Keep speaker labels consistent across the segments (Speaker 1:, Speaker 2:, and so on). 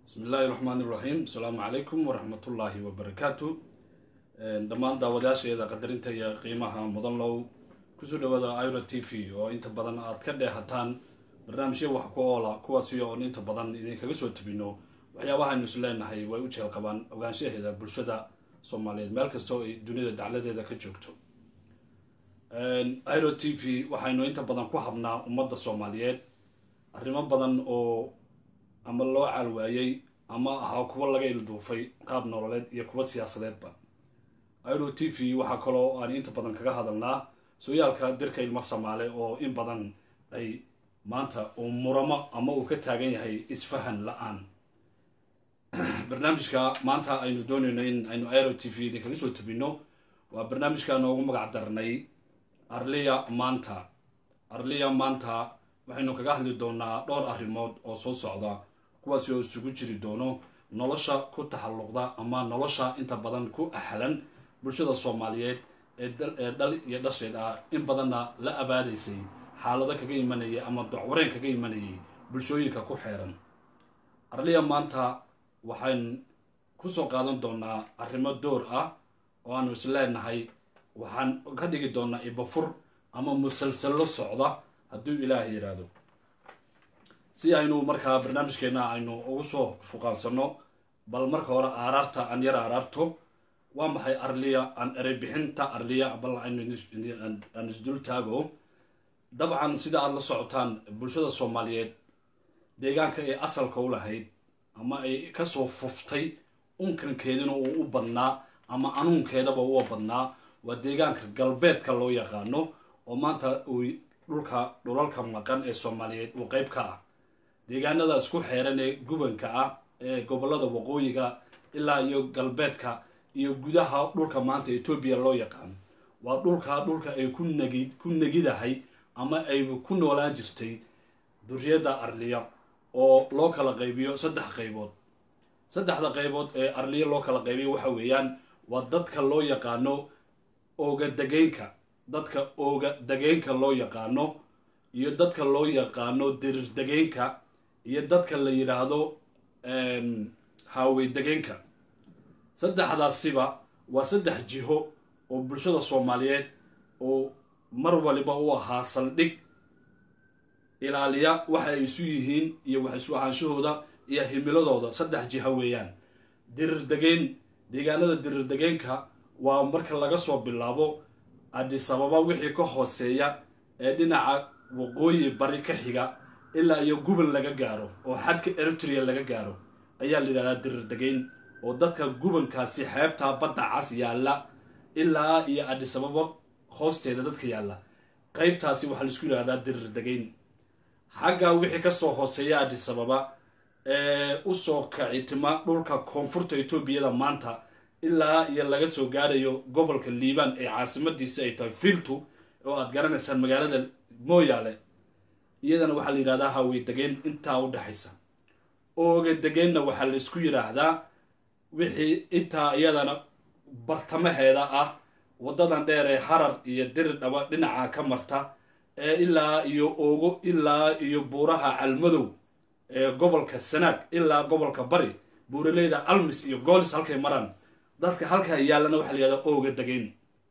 Speaker 1: bismi illaahi raxmaan iraxiim asalaamu calaykum waraxmatullaahi wabarakaatu dhammaan daawadayaasheeda qadarinta iyo qiimaha mudan low kusoo dhawaada ira t v oo inta badan aad ka dheehataan barnaamijyo wax ku oola kuwaasi oon inta badan idinkaga soo tabino waxyaabahaaynu is leenahay way u jeel qabaan ogaanshaheeda bulshada soomaaliyeed meel kasta oo ay dunida dacladeeda ka joogto iro t v waxaynu inta badan ku habnaa ummadda soomaaliyeed arrimo badan oo ama loo caalwaayey ama ahaa kuwa laga ilduufay qaab nololeed iyo kuwa siyaasadeedba iro t v waxaa kaloo aan inta badan kaga hadalnaa sooyaalka dirka ilmo soomaale oo in badan ay maanta uu muramo ama uu ka taagan yahay isfahan la-aan barnaamijka maanta aynu doonayno in aynu iro t v idinkaga soo tabino waa barnaamijka noogu magac darnay arliya maanta arliya maanta waxaynu kaga hadli doonaa dhowr arrimood oo soo socda kuwaasi oo isugu jiri doono nolosha ku taxalluqda ama nolosha inta badan ku axlan bulshada soomaaliyeed ee dhal iyo dhasheed ah in badanna la abaadaysay xaalado kaga imanayay ama docwareen kaga imanayay bulshooyinka ku xeeran arliya maanta waxaan kusoo qaadan doonaa arrimo door ah oo aanu is leenahay waxaan ka dhigi doonaa ibafur ama musalsallo socda hadduu ilaah yidhaahdo si aynu markaa barnaamijkeena aynu ugu soo fuqaansano bal marka hore aaraarta aan yar aaraarto waa maxay arliya aan ereybixinta arliya bal aan isdul taago dabcan sida aada la socotaan bulshada soomaaliyeed deegaanka ay asalka u lahayd ama ay kasoo fuftay unkankeedina uu u badnaa ama anuunkeedaba ua badnaa waa deegaanka galbeedka loo yaqaano oo maanta uu dhulka dhulalka maqan ee soomaaliyeed uu qeyb ka ah deegaanada isku xeeran ee gubanka ah ee gobolada waqooyiga ilaa iyo galbeedka iyo gudaha dhulka maanta etoobiya loo yaqaano waa dhulka dhulka ay ku nagi ku negidahay ama ay ku noolaan jirtay duriyadda arliya oo loo kala qaybiyo saddex qaybood saddexda qaybood ee arliya loo kala qaybiyo waxa weeyaan waa dadka loo yaqaano ooga degeynka dadka ooga degeenka loo yaqaano iyo dadka loo yaqaano dirir degeenka iyo dadka la yidhaahdo haawey degeenka saddexdaasiba waa saddex jiho oo bulshada soomaaliyeed oo mar waliba u ahaa saldhig ilaaliya waxa ay isu yihiin iyo wax isu ahaanshahooda iyo himiladooda saddex jiho weeyaan dirir degeen deegaanada dirir degeenka waa marka laga soo bilaabo adisababa wixii ka hooseeya ee dhinaca waqooyi bari ka xiga ilaa iyo guban laga gaaro oo xadka eritrea laga gaaro ayaa la yidhahdaa dirir degeyn oo dadka gubankaasi xeebta badda cas yaalla ilaa iyo adisababa hoosteeda dadka yaalla qeybtaasi waxaa laisku yidhahdaa dirir degeyn xagga wixii kasoo hooseeya adisababa ee usoo kacitima dhulka koonfurta etoobiyada maanta ilaa iyo laga soo gaarayo gobolka liibaan ee caasimadiisa ay tahay filtu oo aad garanaysaan magaalada mooyaale iyadana waxaa la yidhahdaa hawey degeen intaa u dhexaysa ooga degeenna waxaa la isku yidhaahdaa wixii intaa iyadana bartamaheeda ah waddadan dheer ee harar iyo dirir dhaba dhinaca ka marta ee ilaa iyo oogo ilaa iyo buuraha calmadow ee gobolka sanaag ilaa gobolka bari buuraleyda almis iyo goolis halkay maraan dadka halkaa yaallana waxaa la yihahdaa ooga degeen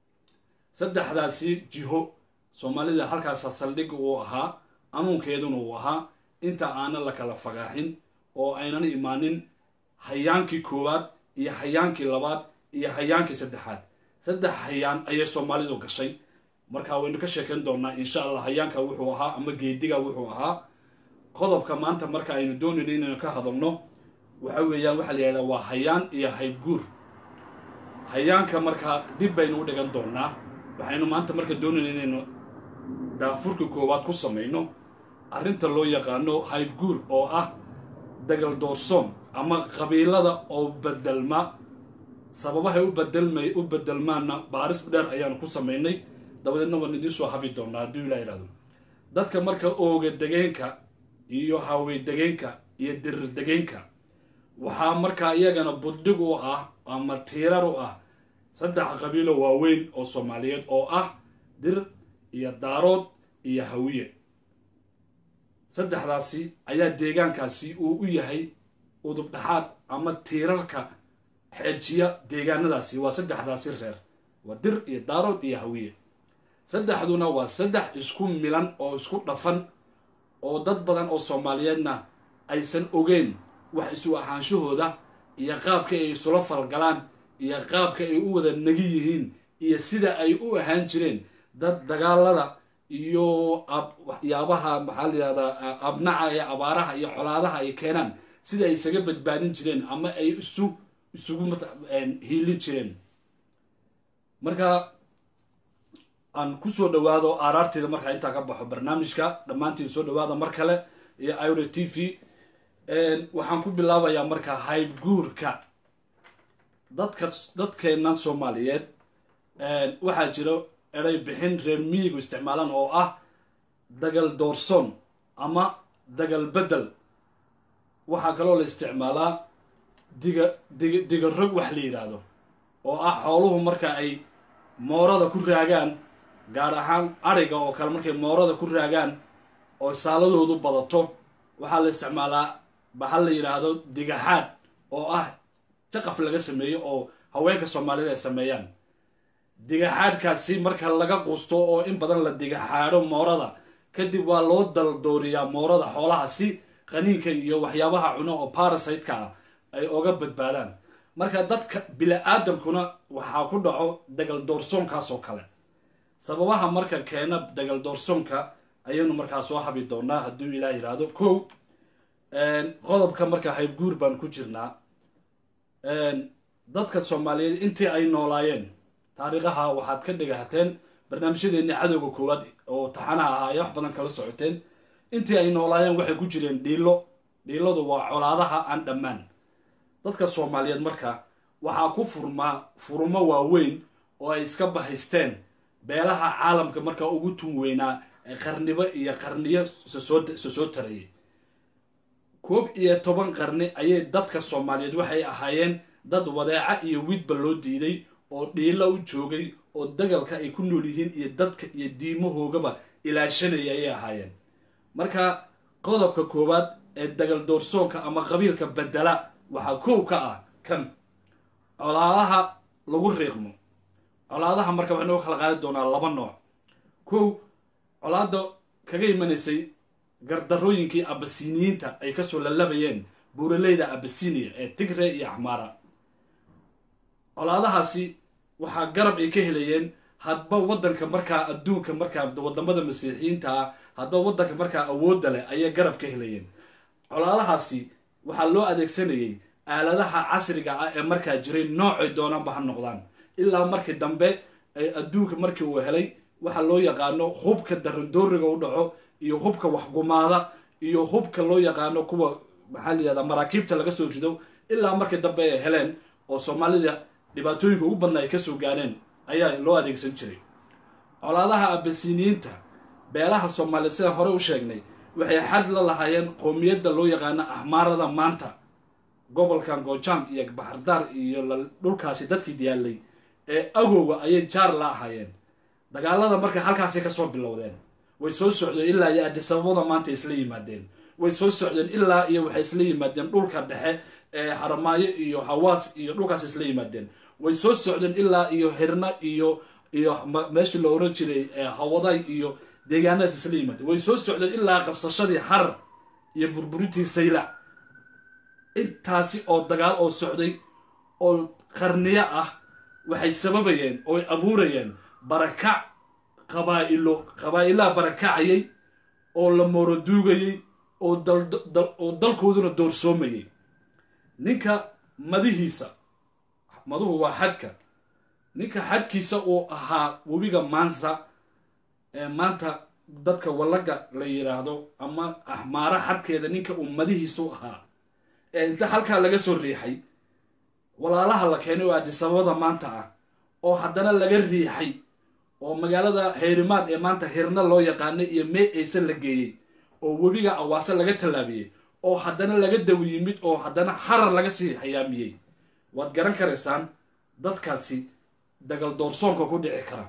Speaker 1: saddexdaasi jiho soomaalida halkaasa saldhig uu ahaa anuunkeeduna uu ahaa inta aanan la kala fagaaxin oo aynan imaanin hayaankii koowaad iyo hayaankii labaad iyo hayaankii saddexaad saddex hayaan ayay soomaalidu gashay marka waynu ka sheekayn doonaa insha allah hayaanka wuxuu ahaa ama geediga wuxuu ahaa qodobka maanta marka aynu doonayno inaynu ka hadalno waxa weeyaan waxaa la yihahdaa waa hayaan iyo haybguur hayaanka markaa dib baynu u dhigan doonaa waxaynu maanta marka doonayna inaynu daafurka koowaad ku samayno arrinta loo yaqaano haybguur oo ah dagal doorsoon ama qabiilada oo bedelma sababahay u bedelmay u bedelmaanna baaris dheer ayaanu ku samaynay dabadeedna waan idiin soo habi doonaa hadduu ilaa yidhahdo dadka marka ooga degeenka iyo hawey degeenka iyo dirir degeenka waxaa markaa iyagana buddhig u ah ama tiirar u ah saddex qabiilo waaweyn oo soomaaliyeed oo ah dir iyo daarood iyo hawiye saddexdaasi ayaa deegaankaasi uu u yahay udub dhaxaad ama tiirarka xeejiya deegaanadaasi waa saddexdaasi reer waa dir iyo daarood iyo hawiye saddexduna waa saddex isku milan oo isku dhafan oo dad badan oo soomaaliyeedna aysan ogeyn wax isu ahaanshahooda iyo qaabka ay isula falgalaan iyo qaabka ay u wada nagi yihiin iyo sida ay u ahaan jireen dad dagaalada iyo waxyaabaha maxaa layihahdaa abnaca ee abaaraha iyo colaadaha ay keenaan sida ay isaga badbaadin jireen ama ay isu isugu hiilin jireen marka aan kusoo dhawaado aaraarteeda markaa intaa ka baxo barnaamijka dhammaantiin soo dhawaada mar kale iyo iro t v waxaan ku bilaabayaa marka haybguurka dadka dadkeennan soomaaliyeed waxaa jiro eray bixin reer miyigu isticmaalaan oo ah dagal doorsoon ama dagal bedel waxaa kaloo la isticmaalaa diga diga diga rog wax la yidhaahdo oo ah xooluhu marka ay moorada ku raagaan gaar ahaan ariga oo kale markay moorada ku raagaan oo saaladoodu badato waxaa la isticmaalaa bahal la yidhaahdo digaxaad oo ah jaqaf laga sameeyo oo haweenka soomaalida ay sameeyaan digaxaadhkaasi marka laga quusto oo in badan la digaxaadho moorada kadib waa loo daldooriyaa moorada xoolaha si qaniinka iyo waxyaabaha cuno oo parasiteka ah ay oga badbaadaan marka dadka bili-aadamkuna waxaa ku dhaco dagal doorsoonkaas oo kale sababaha marka keena dagal doorsoonka ayaynu markaa soo habi doonaa hadduu ilaah yidhaahdo kow qodobka marka haybguur baan ku jirnaa dadka soomaaliyeed intii ay noolaayeen taariikhaha waxaad ka dhagahateen barnaamijyadeeni cadowga koowaad oo taxanaha ahaa ay wax badan kala socoteen intii ay noolaayeen waxay ku jireen dhiilo dhiiladu waa colaadaha aan dhammaan dadka soomaaliyeed marka waxaa ku furmaa furumo waaweyn oo ay iska bahaysteen beelaha caalamka markaa ugu tun weynaa ee qarnibo iyo qarniyo sosoo soo tarayay koob iyo toban qarni ayay dadka soomaaliyeed waxay ahaayeen dad wadeeca iyo widba loo diiday oo dhiilo u joogay oo dagalka ay ku nool yihiin iyo dadka iyo diimahoogaba ilaashanaya ayay ahaayeen marka qodobka koowaad ee dagal doorsoonka ama qabiilka bedela waxaa kow ka ah kan colaadaha lagu riiqmo colaadaha marka waxaynu kala qaadi doonaa laba nooc kow colaada kaga imanaysay gardarooyinkii abasiniyiinta ay kasoo lalabayeen buuraleyda abasinia ee tigre iyo axmaara colaadahaasi waxaa garab ay ka helayeen hadba wadanka markaa adduunka markaa wadamada masiixiyiinta ah hadba wadanka markaa awoodda leh ayay garab ka helayeen colaadahaasi waxaa loo adeegsanayay aaladaha casriga ah ee markaa jiray noocay doonaanba ha noqdaan ilaa markii dambe ay adduunka markii uu helay waxaa loo yaqaano hubka darandooriga u dhaco iyo hubka waxgumaada iyo hubka loo yaqaano kuwa maxaa la yihahdaa maraakiibta laga soo rido ilaa markii dambe ay heleen oo soomaalida dhibaatooyinka ugu badna ay kasoo gaareen ayaa loo adeegsan jiray colaadaha abasiniyiinta beelaha soomaaliya sidaan hore u sheegnay waxay xad la lahaayeen qoomiyadda loo yaqaano ahmaarada maanta gobolkan goojaam iyo baxardaar iyo dhulkaasi dadkii diyaalay ee agowga ayay jaar la ahaayeen dagaalada marka halkaasay kasoo bilowdeen way soo socdeen ilaa iyo adisababada maanta isla yimaadeen way soo socdeen ilaa iyo waxay isla yimaadeen dhulka dhexe ee haramaayo iyo hawaas iyo dhulkaas isla yimaadeen way soo socdeen ilaa iyo hirna iyo iyo meeshii la oran jiray hawaday iyo deegaanadaas isla yimaadeen way soo socdeen ilaa qabsashadii harar iyo burburintii saylac intaasi oo dagaal oo socday oo qarniyo ah waxay sababayeen ooy abuurayeen barakac qabaa'ilo qabaa'ilaha barakacayay oo la mooroduugayay oo oo dalkooduna doorsoomayay ninka madihiisa maduhu waa xadka ninka xadkiisa uu ahaa webiga maansa ee maanta dadka wallaga la yidhaahdo ama axmaara xadkeeda ninka uu madihiisu ahaa ee inta halkaa laga soo riixay walaalaha la keenay oo adisababada maanta ah oo haddana laga riixay oo magaalada hayrimaad ee maanta hirna loo yaqaanay iyo mee aysan la geeyey oo webiga awaase laga tallaabiyey oo haddana laga dawi yimid oo haddana harar laga sii hayaamiyey waad garan karaysaan dadkaasi dagal doorsoonka ku dhici kara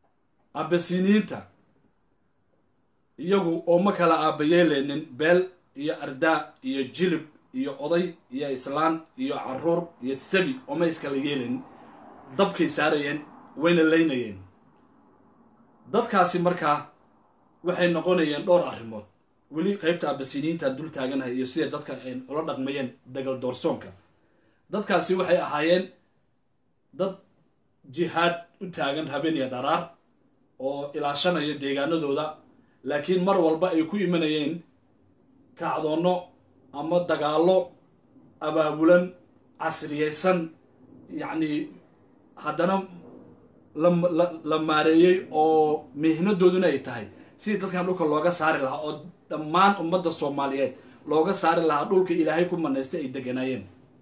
Speaker 1: abasiniyiinta iyagu oo ma kala aabayeeleynin beel iyo ardaa iyo jilib iyo oday iyo islaan iyo caruur iyo sabi ooma iskala yeelayn dabkay saarayeen wayna laynayeen dadkaasi markaa waxay noqonayeen dhowr arrimood weli qaybta abasiniinta dul taaganahay iyo siday dadka ay ula dhaqmayeen dagal doorsoonka dadkaasi waxay ahaayeen dad jihaad u taagan habeen iyo dharaar oo ilaashanaya deegaanadooda laakiin mar walba ay ku imanayeen kacdoonno ama dagaallo abaabulan casriyeysan yacni haddana la maareeyey oo mihnadooduna ay tahay sidii dadkan dhulka looga saari lahaa oo dhammaan ummadda soomaaliyeed looga saari lahaa dhulka ilaahay ku manaystay ay deganaayeen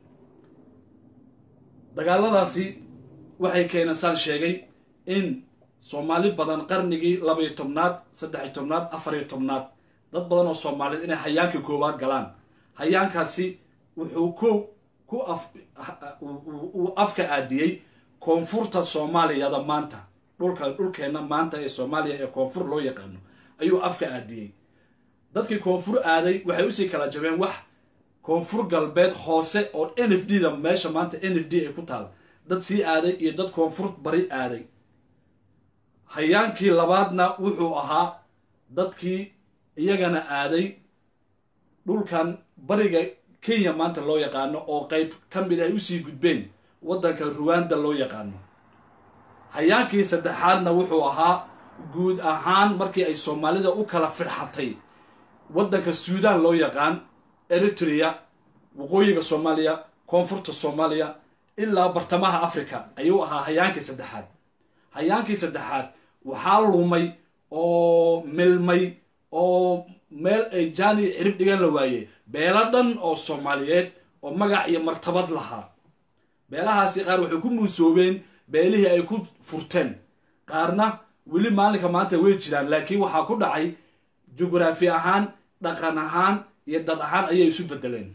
Speaker 1: dagaaladaasi waxay keeneen saan sheegay in soomaali badan qarnigii labaiyo tobnaad saddexiyo tobnaad afariyo tobnaad dad badan oo soomaaliyeed inay hayaankii koowaad galaan hayaankaasi wuxuu ko ku af uu afka aadiyey koonfurta soomaaliyada maanta dhulka dhulkeenna maanta ee soomaaliya ee koonfur loo yaqaano ayuu afka aadiyey dadkii koonfur aaday waxay usii kala jabeen wax koonfur galbeed hoose oo n f d da meesha maanta n f d ay ku taal dad sii aaday iyo dad koonfur bari aaday hayaankii labaadna wuxuu ahaa dadkii iyagana aaday dhulkan bariga kenya maanta loo yaqaano oo qeyb ka mid ay usii gudbeen waddanka ruwanda loo yaqaano hayaankii saddexaadna wuxuu ahaa guud ahaan markii ay soomaalida u kala firxatay waddanka suudaan loo yaqaan eritrea waqooyiga soomaaliya koonfurta soomaaliya ilaa bartamaha africa ayuu ahaa hayaankii saddexaad hayaankii saddexaad waxaa lumay oo milmay oo meel ay jaani cirib dhigan la waayey beelo dhan oo soomaaliyeed oo magac iyo martabad lahaa beelahaasi qaar waxay ku muusoobeen beelihii ay ku furteen qaarna weli maalinka maanta way jiraan laakiin waxaa ku dhacay jugraafi ahaan dhaqan ahaan iyo dad ahaan ayay isu bedeleen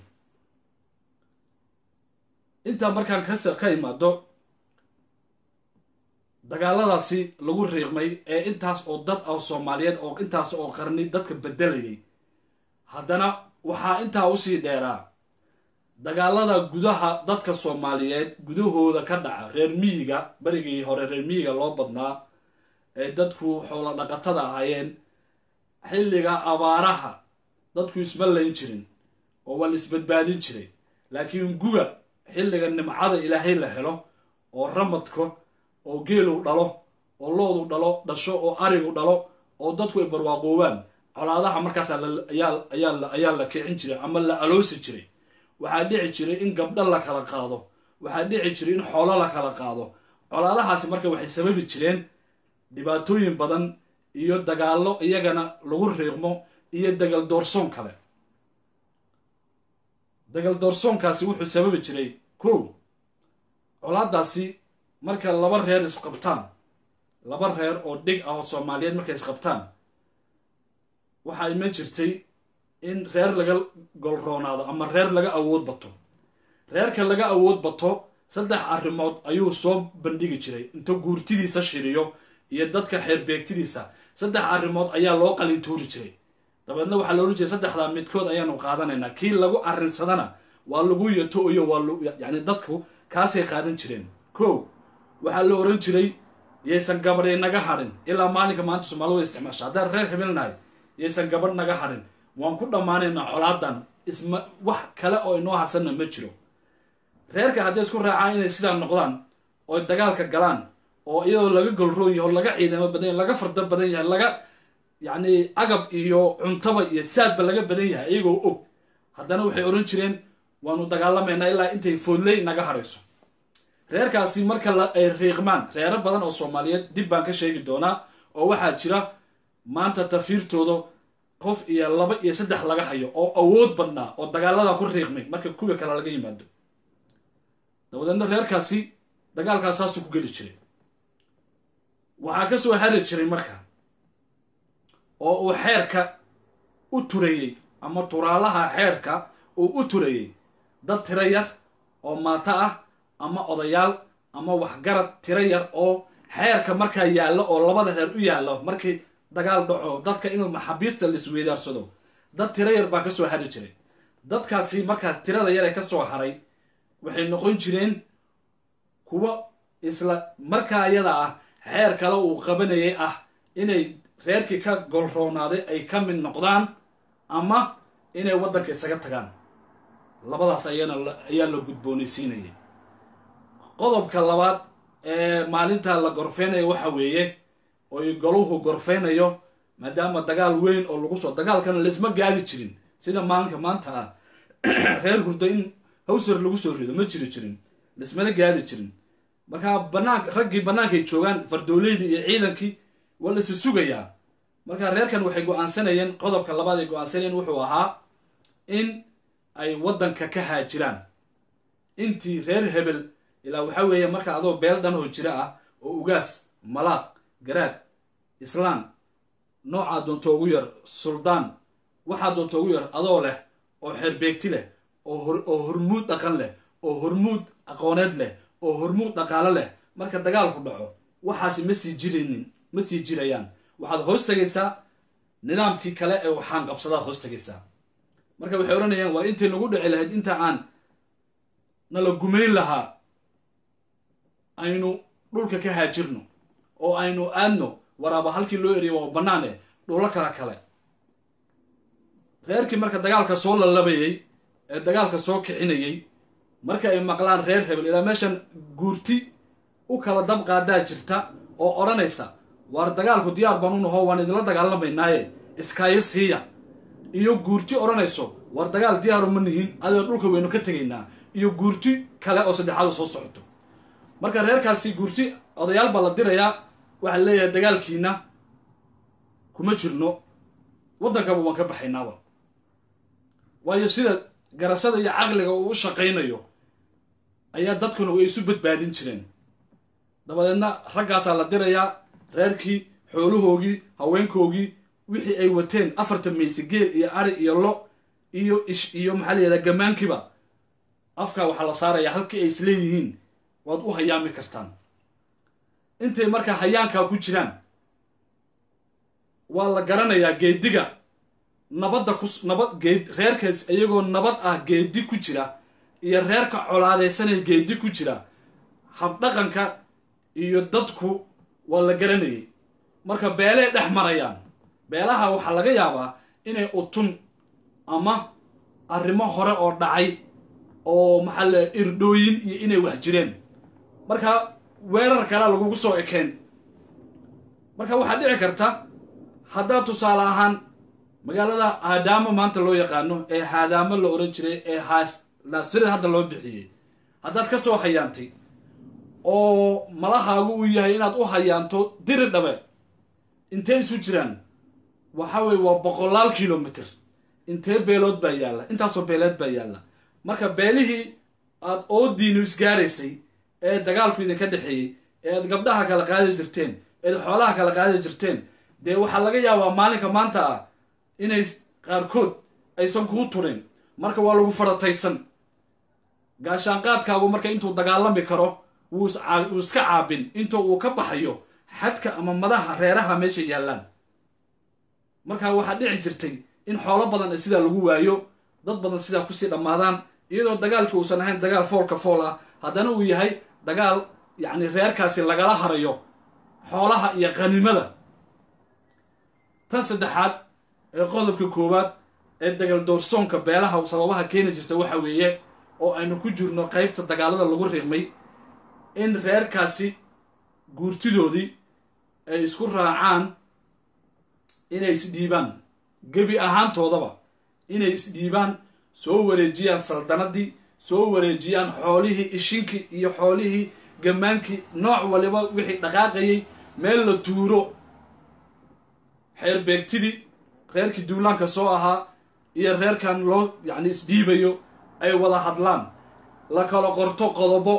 Speaker 1: intaa markaan ka imaado dagaaladaasi lagu riiqmay ee intaas oo dad oo soomaaliyeed oo intaas oo qarni dadka bedelayay haddana waxaa intaa usii dheeraa dagaalada gudaha dadka soomaaliyeed gudahooda ka dhaca reer miyiga berigii hore reer miyiga loo badnaa ee dadku xoolo dhaqatada ahaayeen xilliga abaaraha dadku isma layn jirin oo waa la isbadbaadin jiray laakiin guga xilliga nimcada ilaahay la helo oo ramadka oo geelow dhalo oo loodu dhalo dhasho oo arigu dhalo oo dadku ay barwaaqoobaan colaadaha markaas ayaa la kicin jiray ama la aloosi jiray waxaa dhici jiray in gabdho la kala qaado waxaa dhici jiray in xoolo la kala qaado colaadahaasi marka waxay sababi jireen dhibaatooyin badan iyo dagaallo iyagana lagu riiqmo iyo dagal doorsoon kale dagal doorsoonkaasi wuxuu sababi jiray ko colaadaasi marka laba reer isqabtaan laba reer oo dhig ah oo soomaaliyeed markay isqabtaan waxaa ima jirtay in reer laga golroonaado ama reer laga awood bato reerka laga awood bato saddex arrimood ayuu soo bandhigi jiray inta guurtidiisa shiriyo iyo dadka xeerbeegtidiisa saddex arrimood ayaa loo qalintuuri jiray dabeedna waxaa la odhan jiray saddexdaa midkood ayaanu qaadanaynaa kii lagu arrinsadana waa lagu yato iyo waa yacni dadku kaasay qaadan jireen ko waxaa la oran jiray yaysan gabadhay naga hadhin ilaa maalinka maanta soomaalida way isticmaasha haddaan reer hibilnahay yaysan gabadh naga hadhin waan ku dhammaanaynaa colaadan isma wax kale oo inoo harsanna ma jiro reerka hadday isku raacaan inay sidaa noqdaan oo dagaalka galaan oo iyadoo laga golroon yahay oo laga ciidamo badan yahay laga fardo badan yahay laga yacni agab iyo cuntaba iyo saadba laga badan yahay iyagoo og haddana waxay oran jireen waanu dagaalamaynaa ilaa intay foodley naga hadhayso reerkaasi marka ay riiqmaan reero badan oo soomaaliyeed dib baan ka sheegi doonaa oo waxaa jira maanta tafiirtooda qof iyo laba iyo saddex laga hayo oo awood badnaa oo dagaalada ku riiqmay marka kuwa kale laga yimaado dabadeedna reerkaasi dagaalkaas saasuu ku geli jiray waxaa ka soo hari jiray marka oo uu xeerka u turayey ama turaalaha xeerka uu u turayey dad tiro yar oo maato ah ama odayaal ama waxgarad tiro yar oo xeerka markaa yaallo oo labada reer u yaallo markii dagaal dhaco dadka in maxaabiista la isweydaarsado dad tiro yar baa kasoo hari jiray dadkaasi markaa tirada yar ee kasoo haray waxay noqon jireen kuwa isla markaa iyada ah xeer kale uu qabanayay ah inay reerkii ka golroonaaday ay ka mid noqdaan ama inay waddanka isaga tagaan labadaas ayana ayaa la gudboonaysiinayay qodobka labaad ee maalinta la gorfeynayo waxa weeye oy goluhu gorfeynayo maadaama dagaal weyn oo lagu soo dagaalkana laisma gaadi jirin sida maalinka maanta ah reer hurdo in hawsar lagu soo rido ma jiri jirin laismana gaadi jirin markaa banaan raggii bannaankay joogaan fardooleydii iyo ciidankii waa la isa sugayaa markaa reerkan waxay go-aansanayeen qodobka labaad ay go-aansanayeen wuxuu ahaa in ay waddanka ka haajiraan intii reer hebel ilaa waxaa weeye marka adoo beel dhan oo jira ah oo ugaas malaaq garaad islaan noocaa doonto ugu yar suldaan waxaa doonto ugu yar adoo leh oo xeerbeegti leh oo hormuud dhaqan leh oo hormuud aqooneed leh oo hormuud dhaqaalo leh marka dagaalku dhaco waxaasi ma sii jiraynin ma sii jirayaan waxaad hoos tegaysaa nidaamkii kale ee waxaan qabsadaad hoos tegaysaa marka waxay odhanayaan waa intay nagu dhici lahayd inta aan nala gumayn lahaa aynu dhulka ka haajirno oo aynu aadno waraaba halkii loo eriya waa bannaane dhulo kala kale reerkii marka dagaalka soo lalabayay ee dagaalka soo kicinayay marka ay maqlaan reer hebel ilaa meeshan guurti u kala dab qaadaa jirta oo odhanaysa waar dagaalku diyaar baan u naho waan idinla dagaalamaynaaye iskaayo siiya iyo guurti odhanayso war dagaal diyaaru ma nihin adoo dhulka weynu ka tegaynaa iyo guurti kale oo saddexaadu soo socoto marka reerkaasi guurti odayaal baa la dirayaa waxaa leeyahay dagaalkiina kuma jirno waddankaba waan ka baxaynaaba waayo sida garashada iyo caqliga uu u shaqaynayo ayaa dadkuna way isu badbaadin jireen dabadeedna raggaasaa la dirayaa reerkii xoolahoogii haweenkoogii wixii ay wateen afartan mayse geel iyo ari iyo lo iyo ish iyo maxaa la yihahdaa gamaankiiba afkaa waxaa la saarayaa halkii ay isleeyihiin waad u hayaami kartaan intay markaa hayaankaa ku jiraan waa la garanayaa geediga nabadda ku nabad geed reerkaas iyagoo nabad ah geedi ku jira iyo reerka colaadaysanaya geedi ku jira habdhaqanka iyo dadku waa la garanayay marka beelay dhex marayaan beelaha waxaa laga yaabaa inay utun ama arrimo hore oo dhacay oo maxaa le irdhooyin iyo inay wax jireen marka weerar kalea lagugu soo ekeen marka waxaa dhici karta haddaad tusaale ahaan magaalada haadaamo maanta loo yaqaano ee haadaamo la oran jiray ee haas naasirada hadda loo bixiyey haddaad ka soo hayaantay oo malahaagu uu yahay inaad u hayaanto diri dhabe intee isu jiraan waxa weye waa boqolaal kilomitr intee beelood baa yaalla intaasoo beeleed baa yaalla marka beelihii aad oodiinu isgaaraysay ee dagaalku idinka dhexeeyey ee aad gabdhaha kala qaadi jirteen eed xoolaha kala qaadi jirteen dee waxaa laga yaabaa maalinka maanta ah inay qaarkood aysan kuu turin marka waa lagu farataysan gaashaanqaadkaagu marka intuu dagaalami karo wuu iska caabin inta uu ka baxayo xadka ama madaha reeraha meesha yaallaan markaa waxaa dhici jirtay in xoolo badan sidaa lagu waayo dad badan sidaa kusii dhammaadaan iyadoo dagaalkii uusan ahayn dagaal foolka fool ah haddana uu yahay dagaal yacni reerkaasi lagala harayo xoolaha iyo qhanimada tan saddexaad ee qodobka koowaad ee dagal doorsoonka beelaha sababaha keeni jirta waxa weeye oo aynu ku jirno qeybta dagaalada lagu riqmay in reerkaasi guurtidoodii ay isku raacaan inay isdhiibaan gebi ahaantoodaba inay isdhiibaan soo wareejiyaan saldanadii soo wareejiyaan xoolihii ishinkii iyo xoolihii gamaankii nooc waliba wixii dhaqaaqayay meel la tuuro xeer beegtidii reerkii duulaanka soo ahaa iyo reerkan loo yacni isdhiibayo ay wada hadlaan la kala qorto qodobo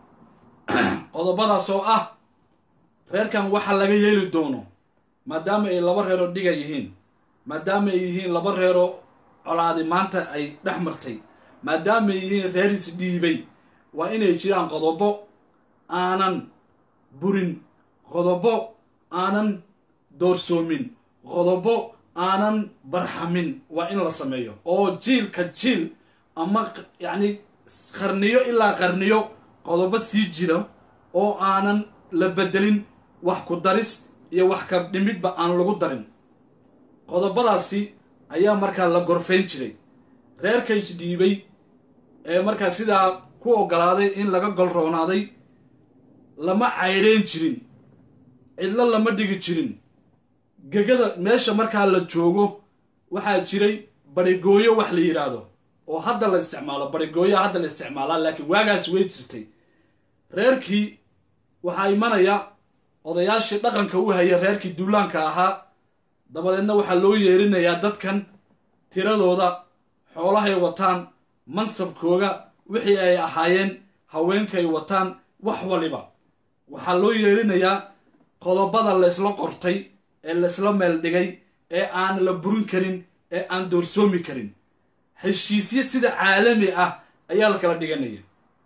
Speaker 1: qodobadaas oo ah reerkan waxa laga yeeli doono maadaama ay laba reeroo dhiga yihiin maadaama ay yihiin laba reeroo colaadi maanta ay dhex martay maadaama ay yihiin reer isdhiibay waa inay jiraan qodobo aanan burin qodobo aanan doorsoomin qodobo aanan barxamin waa in la sameeyo oo jiilka jiil ama yacni qarniyo ilaa qarniyo qodobo sii jira oo aanan la bedelin wax ku daris iyo wax ka dhimidba aan lagu darin qodobadaasi ayaa markaa la gorfayn jiray reerka isdhiibay ee markaa sidaa ku ogolaaday in laga golroonaaday lama caydhayn jirin cidlo lama dhigi jirin gegada meesha markaa la joogo waxaa jiray barigooyo wax la yidhaahdo oo hadda la isticmaalo barigooya hadda la isticmaalaa laakiin waagaas way jirtay reerkii waxaa imanaya odayaashii dhaqanka u haya reerkii duulaanka ahaa dabadeedna waxaa loo yeerinayaa dadkan tiradooda xoolahay wataan mansabkooga wixii ay ahaayeen haweenkaay wataan wax waliba waxaa loo yeerinayaa qodobada laysla qortay ee laysla meel dhigay ee aan la burin karin ee aan doorsoomi karin heshiisyo sida caalami ah ayaa la kala dhiganaya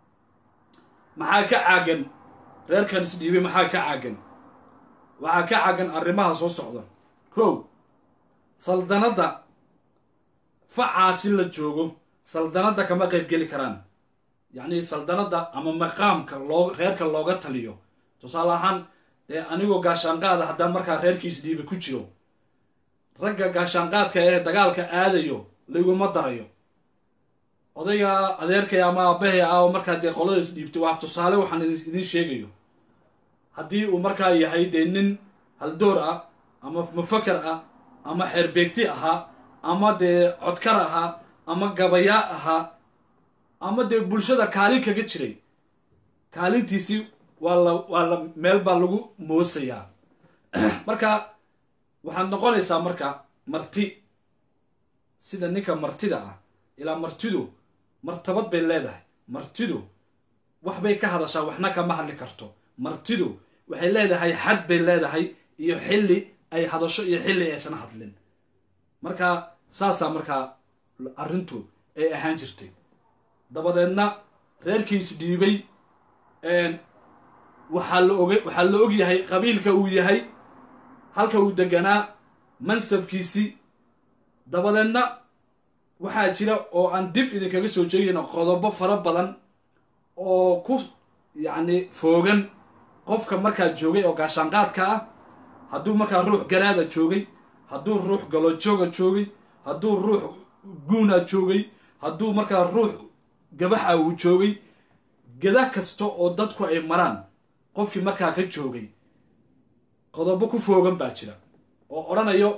Speaker 1: maxaa ka caagan reerkan isdhiibay maxaa ka caagan waxaa ka caagan arrimaha soo socda kow saldanadda facaasi la joogo saldanadda kama qayb geli karaan yacni saldanadda ama maqaamka loo reerka looga taliyo tusaale ahaan dee anigoo gaashaanqaada haddaan markaa reerkiis dhiiba ku jiro ragga gaashaanqaadka ee dagaalka aadayo layguma darayo odayga adeerkay ama aabbahay ah oo markaa dee qolada is dhiibtay waa tusaale waxaan idiin sheegayo haddii uu markaa yahay dee nin haldoor ah ama mufakar ah ama xeerbeegti ahaa ama dee codkar ahaa ama gabayaa ahaa ama dee bulshada kaalin kaga jiray kaalintiisii waa la waa la meel baa lagu moosayaa marka waxaad noqonaysaa marka marti sida ninka martida ah ilaa martidu martabad bay leedahay martidu waxbay ka hadashaa waxna kama hadli karto martidu waxay leedahay xad bay leedahay iyo xilli ay hadasho iyo xilli aysan hadlin marka saasaa markaa arrintu ay ahaan jirtay dabadeedna reerkiis dhiibay waxaa la og waxaa la og yahay qabiilka uu yahay halka uu deganaa mansabkiisii dabadeedna waxaa jira oo aan dib idinkaga soo jeegayno qodobo fara badan oo ku yacni foogan qofka markaa joogay oo gaashaanqaadka ah hadduu markaa ruux garaada joogay hadduu ruux galojooga joogay hadduu ruux guuna joogay hadduu markaa ruux gabaxa uu joogay gada kasta oo dadku ay maraan qofkii markaa ka joogay qodobo ku foogan baa jira oo odhanayo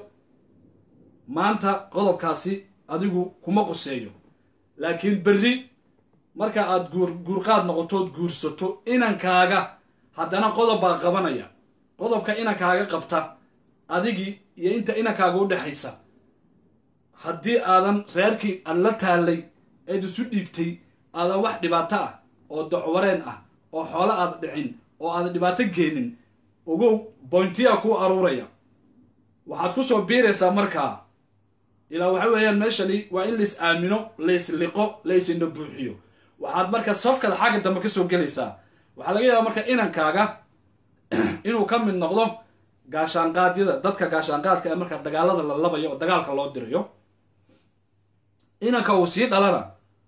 Speaker 1: maanta qodobkaasi adigu kuma quseeyo laakiin berri marka aad guur guurqaad noqotood guursato inankaaga haddana qodob baa qabanaya qodobka inankaaga qabta adigii iyo inta inankaaga u dhexaysa haddii aadan reerkii aad la taallay eed isu dhiibtay aadan wax dhibaato ah oo docwareen ah oo xoolo aad dhicin oo aad dhibaato geenin ogow boyntiyaa kuu aruuraya waxaad ku soo biiraysaa markaa ilaa waxa weeyaan meeshani waa in lais aamino lais liqo laisina buuxiyo waxaad marka safkada xagga dambe ka soo gelaysaa waxaa laga yaabaa marka inankaaga inuu ka mid noqdo gaashaanqaadyada dadka gaashaanqaadka ee markaa dagaalada la labayo oo dagaalka loo dirayo inanka uu sii dhalana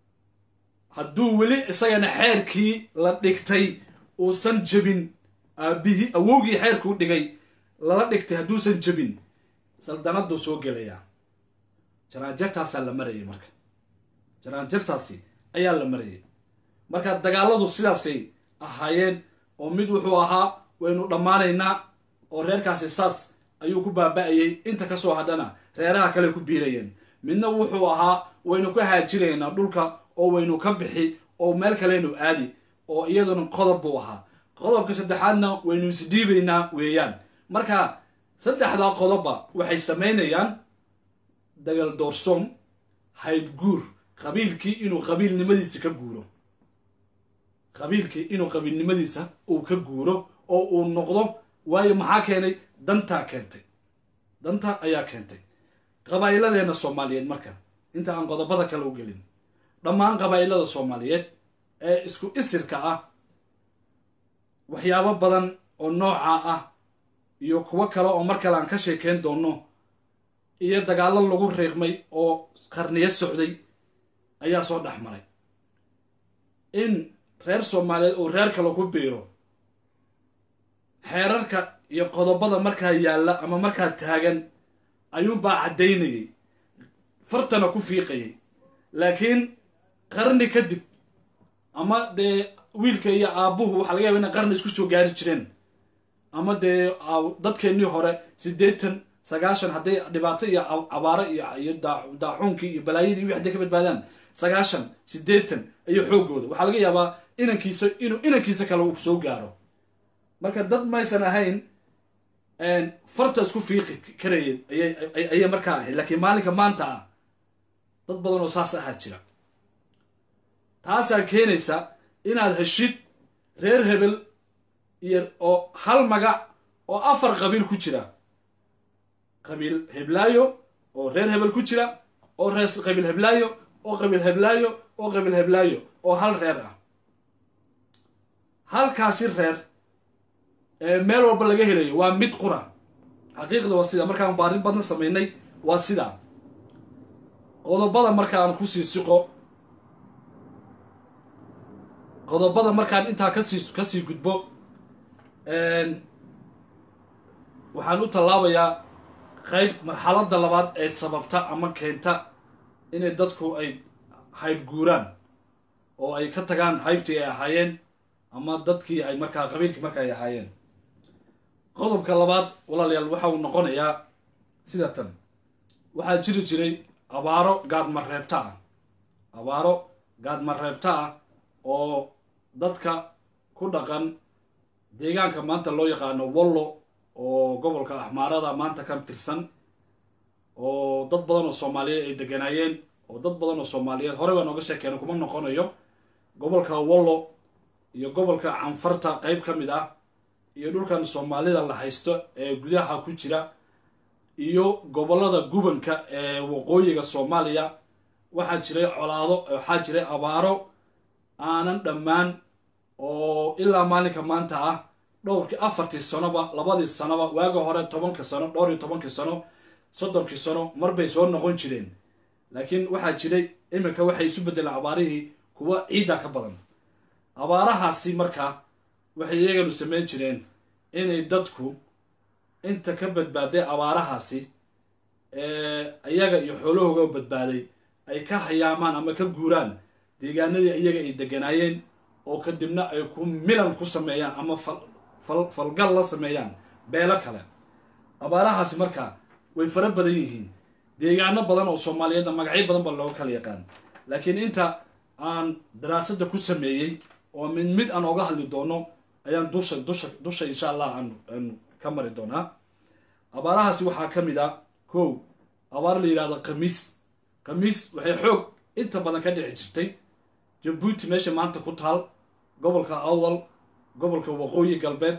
Speaker 1: hadduu weli isagana xeerkii la dhigtay uusan jebin aabihii awowgii xeerkuu dhigay lala dhigtay hadduusan jebin saldanaduu soo gelayaa jaraanjartaasaa la marayay marka jaraanjartaasi ayaa la marayay marka dagaaladu sidaasay ahaayeen oo mid wuxuu ahaa waynu dhammaanaynaa oo reerkaasi saas ayuu ku baaba-ayay inta kasoo hadhana reeraha kale ku biirayeen midna wuxuu ahaa waynu ka haajiraynaa dhulka oo waynu ka bixi oo meel kaleynu aadi oo iyaduna qodob buu ahaa qodobka saddexaadna waynu isdhiibaynaa weeyaan marka saddexdaa qodobba waxay samaynayaan dagal doorsoom haybguur qabiilkii inuu qabiilnimadiisa ka guuro qabiilkii inuu qabiilnimadiisa uu ka guuro oo uu noqdo waayo maxaa keenay dantaa keentay danta ayaa keentay qabaa'iladeenna soomaaliyeed marka inta aan qodobada kale u gelin dhammaan qabaa'ilada soomaaliyeed ee isku isirka ah waxyaabo badan oo nooca ah iyo kuwo kale oo mar kale aan ka sheekeyn doonno iyo dagaallo lagu riiqmay oo qarniyo socday ayaa soo dhex maray in reer soomaaliyeed oo reer kale ku biiro xeerarka iyo qodobada markaa yaalla ama markaa taagan ayuunbaa caddaynayay fartana ku fiiqayay laakiin qarni kadib ama dee wiilka iyo aabbuhu waxaa laga yaba inay qarni isku soo gaari jireen ama dee dadkeennii hore siddeetan sagaashan hadday dhibaato iyo cabaaro iyo daacuunkii iyo balaayadii wixi hadday ka badbaadaan sagaashan siddeetan iyo xooggooda waxaa laga yaabaa inankiisa inuu inankiisa kale uu soo gaaro marka dad maysan ahayn farta isku fiiqi karayeen ayay markaa ahayd laakiin maalinka maanta ah dad badan oo saas ahaa jira taasaa keenaysa inaad heshid reer hebel iyo oo hal magac oo afar qabiil ku jira qabiil heblaayo oo reer hebel ku jira oo reer qabiil heblaayo oo qabiil heblaayo oo qabiil heblaayo oo hal reer ah halkaasi reer meel walba laga helayo waa mid qura xaqiiqda waa sida markaan baarin badna samaynay waa sidaa qodobada markaan kusii siqo qodobada markaan intaa kasii kasii gudbo waxaan u tallaabayaa qayb marxaladda labaad ee sababta ama keenta inay dadku ay hayb guuraan oo ay ka tagaan haybtii ay ahaayeen ama dadkii ay markaa qabiilkii marka ay ahaayeen qodobka labaad walaalayaal waxa uu noqonayaa sida tan waxaa jiri jiray abaaro gaadmareebta ah abaaro gaadmareebta ah oo dadka ku dhaqan deegaanka maanta loo yaqaano wallo oo gobolka axmaarada maanta ka tirsan oo dad badan oo soomaaliyeed ay deganaayeen oo dad badan oo soomaaliyeed horey baa nooga sheekeena kuma noqonayo gobolka wallo iyo gobolka canfarta qeyb ka mid ah iyo dhulkan soomaalida la haysto ee gudaha ku jira iyo gobolada gubanka ee waqooyiga soomaaliya waxaa jiray colaado waxaa jiray abaaro aanan dhammaan oo ilaa maalinka maanta ah dhowrkii afartii sanoba labadii sanoba waaga hore tobanka sano dhowr iyo tobankii sano soddonkii sano marbay soo noqon jireen laakiin waxaa jiray iminka waxay isu beddeleen abaarihii kuwa ciidda ka badan abaarahaasi markaa waxay iyaganu samayn jireen inay dadku inta ka badbaaday abaarahaasi iyaga iyo xoolahooga badbaaday ay ka hayaamaan ama ka guuraan deegaanadii iyaga ay deganaayeen oo kadibna ay ku milan ku sameeyaan ama falgal la sameeyaan beelo kale abaarahaasi markaa way fara badan yihiin deegaano badan oo soomaaliyeedna magacyo badan ba looga kala yaqaan laakiin inta aan daraasadda ku sameeyey oo mid mid aan ooga hadli doono ayaan dusha dusha dusha insha allah aan ka mari doonaa abaarahaasi waxaa ka mid ah kow abaar la yidhahdo khamiis khamiis waxay xoog inta badan ka dhici jirtay jabuuti meesha maanta ku taal gobolka awdal gobolka waqooyi galbeed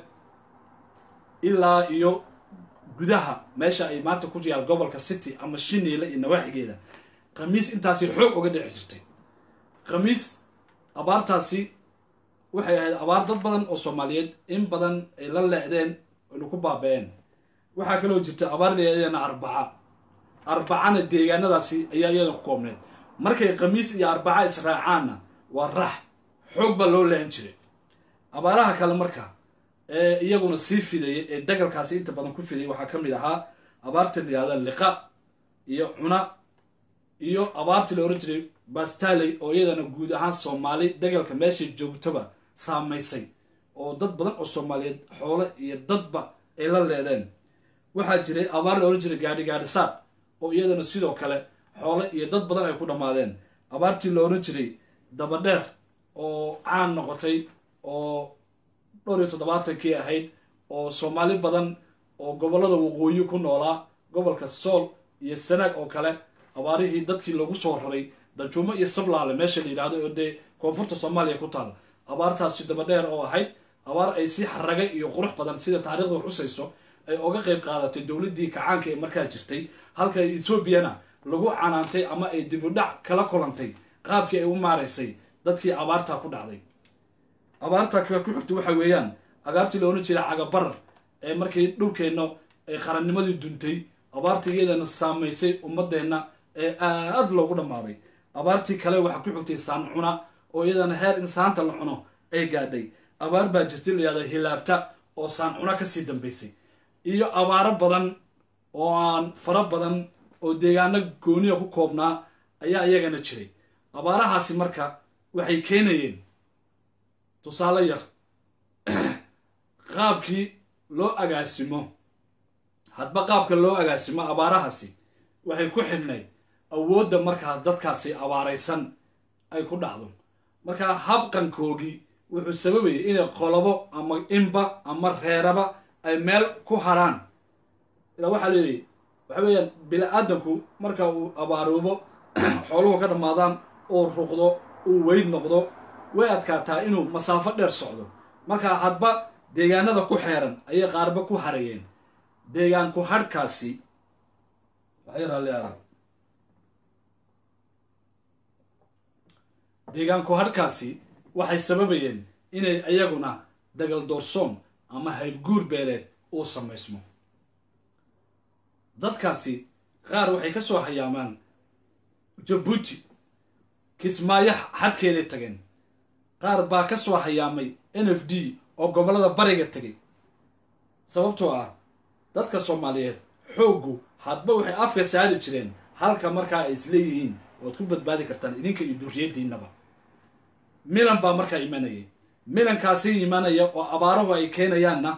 Speaker 1: ilaa iyo gudaha meesha ay maanta ku yaal gobolka city ama shiniile iyo nawaaxigeeda khamiis intaasi xoog uga dhici jirtay khamiis abaartaasi waxay ahayd abaar dad badan oo soomaaliyeed in badan ay la leecdeen aynu ku baaba-een waxaa kaloo jirta abaar layadana arbaca arbacana deegaanadaasi ayaa iyada ku koobneed markay khamiis iyo arbaca israacaanna waa rax xoog baa loo lehan jiray abaaraha kale marka ee iyaguna sii fidaya ee dagalkaasi inta badan ku fidaya waxaa ka mid ahaa abaarta layihahda liqa iyo cuna iyo abaartii la ohan jiray bastaley oo iyadana guud ahaan soomaali dagalka meeshay joogtaba saamaysay oo dad badan oo soomaaliyeed xoole iyo dadba ay la leedeen waxaa jiray abaar la ohan jiray gaadhi gaadhisaad oo iyadana sidoo kale xoole iyo dad badan ay ku dhammaadeen abaartii la ohan jiray dabadheer oo caan noqotay oo dhowr iyo toddobaatankii ahayd oo soomaali badan oo gobollada waqooyi ku noolaa gobolka sool iyo sanaag oo kale abaarihii dadkii lagu soo raray dajuumo iyo sablaale meesha la yidhahdo oo dee koonfurta soomaaliya ku taal abaartaasi dabadheer oo ahayd abaar ay si xaraga iyo qurux badan sida taariikhda xusayso ay oga qayb qaadatay dowladdii kacaanka ee markaa jirtay halka etoobiyana lagu canaantay ama ay dibudhac kala kulantay qaabkii ay u maaraysay dadkii abaartaa ku dhacday abaarta ka ku xigta waxa weeyaan agaartii la ohan jiray cagabarar ee markii dhulkeenna ay qarannimadii duntay abaartii iyadana saamaysay ummadeenna ee aad loogu dhammaaday abaartii kale waxaa ku xigtay saan cuna oo iyadana heer in saanta la cuno ay gaadhay abaar baa jirtay layihahda hilaabta oo saan cuna kasii dambaysay iyo abaaro badan oo aan fara badan oo deegaano gooniya ku koobnaa ayaa iyagana jiray abaarahaasi marka waxay keenayeen tusaale yar qaabkii loo agaasimo hadba qaabka loo agaasimo abaarahaasi waxay ku xidhnayd awoodda markaas dadkaasi abaaraysan ay ku dhacdo markaa habqankoogii wuxuu sababayay inay qolobo ama inba ama reeraba ay meel ku haraan ilaa waxaa leeyahy waxa weeyaan bini-aadanku marka uu abaaroobo xooluhu ka dhammaadaan uu ruqdo uu weyd noqdo way adkaataa inuu masaafo dheer socdo markaa hadba deegaanada ku xeeran ayay qaarba ku harayeen deegaanku hadhkaasi deegaanku hadhkaasi waxay sababayeen inay iyaguna dagal doorsoon ama haybguur beeleed uu samaysmo dadkaasi qaar waxay ka soo hayaamaan jabuuti kismaayo xadkeeday tageen qaar baa ka soo hayaamay n f d oo gobollada bariga tegay sababtoo ah dadka soomaaliyeed xooggu hadba waxay afka saari jireen halka markaa ay isleeyihiin oad ku badbaadi kartaan idinka iyo duriyadiinaba milan baa markaa imanayay milankaasi imanaya oo abaaruhu ay keenayaanna